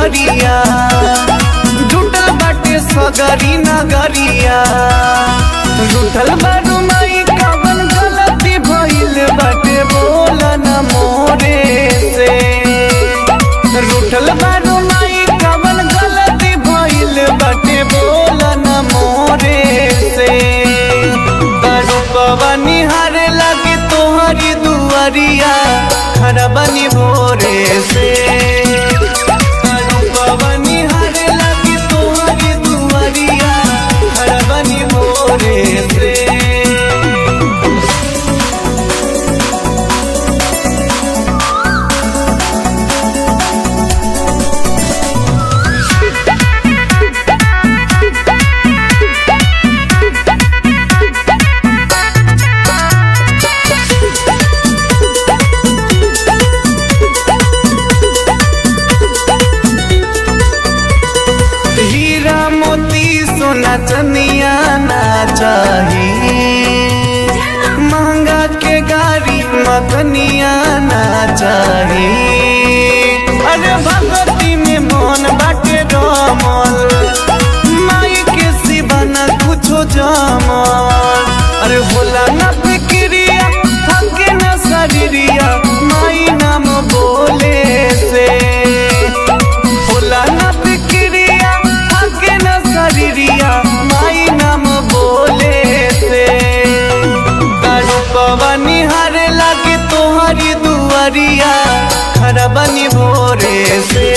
दुआरिया जुटल बाटे सगरी नगरिया जुटल बारू माई कवन गलती भइल बाटे बोल न मोरे से रूठल बारू माई कवन गलती भइल बाटे बोल न मोरे से तारू पवनी हारे लगे तोहरी दुआरिया खरबनी भोरे से तारू पवनी हारे लगे तोहरी दुआरिया खरबनी भोरे से हीरा मोती सोना चनिया ना चाही महंगा के गाड़ी मखनिया ना चाही अरे भगवती में मन बाटे रमल माई के सिवा ना कुछो जमल अरे होला ना फिक्रिया थके ना शरीरिया माई नाम बोले से होला ना फिक्रिया थके ना शरीरिया माई नाम बोले से तारू पवनी हारे लागे तोहरी दुआरिया खरबनी भोरे से